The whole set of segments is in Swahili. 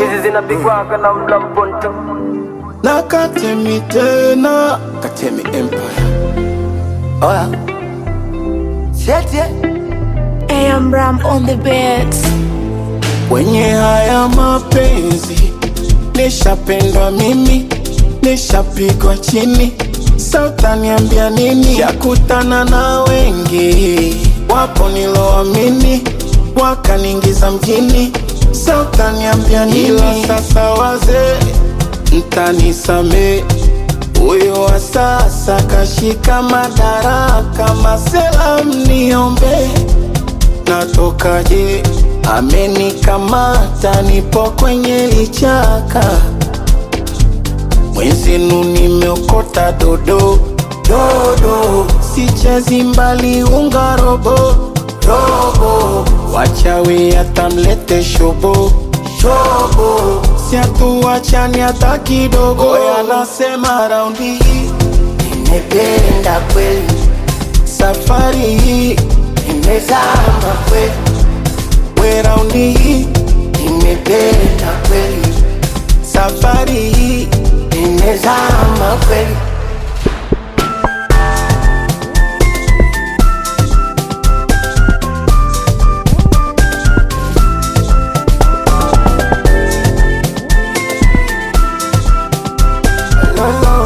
hizi zinapigwaga na mla mponto na Katemi tena Katemi Empire. Oya Sietie AM Ram on the beats. Kwenye haya mapenzi nishapendwa mimi, nishapigwa chini, sauta niambia nini? Yakutana na wengi, wapo niloamini, wakaniingiza mjini, sauta niambia nini? Ila sasa wazee, mtanisamee huyo wa sasa kashika madaraka, masela mniombe natokaje? Amenikamata, nipo kwenye lichaka, mwenzenu nimeokota dodo dodo, sichezi mbali unga robo robo, wachawi atamlete shobo shobo, siatuachani hata kidogo. Oya, nasema raundi hii Nimependa kweli, safari hii nimezama kweli, we raundi hii nimependa kweli, safari hii nimezama kweli. No, no.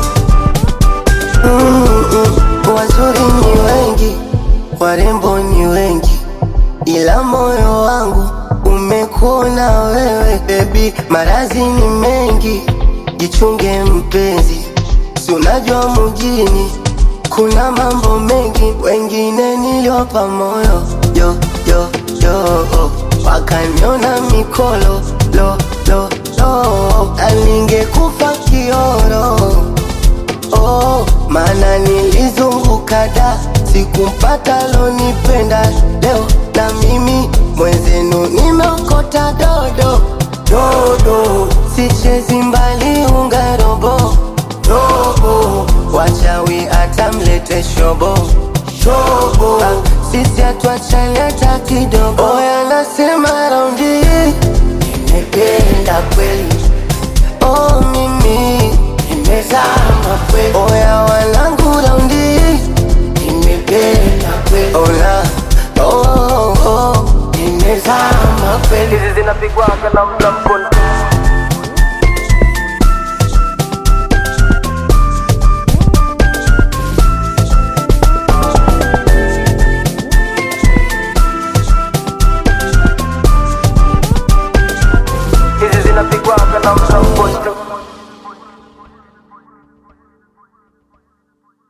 Mm-mm. Wazuri ni wengi, warembo ni wengi, ila moyo wangu umekuona wewe baby. Marazi ni mengi, jichunge mpenzi, si unajua mjini kuna mambo mengi, wengine niliwapa moyo yo yo yo, wakaniona mikolo lo lo lo, alingekufa kioro oh, maana nilizunguka da sikumpata lonipenda leo na mimi mwenzenu nimeokota dodo dodo sichezi mbali unga robo robo wachawi atamlete shobo shobo ah, sisi atuachane hata kidogo oya nasema raundi hii nimependa kweli oh mimi nimezama kweli oya wanangu raundi hii nimependa kweli ola oh, oh, oh, nimezama kweli hizi zinapigwaga na mla mponto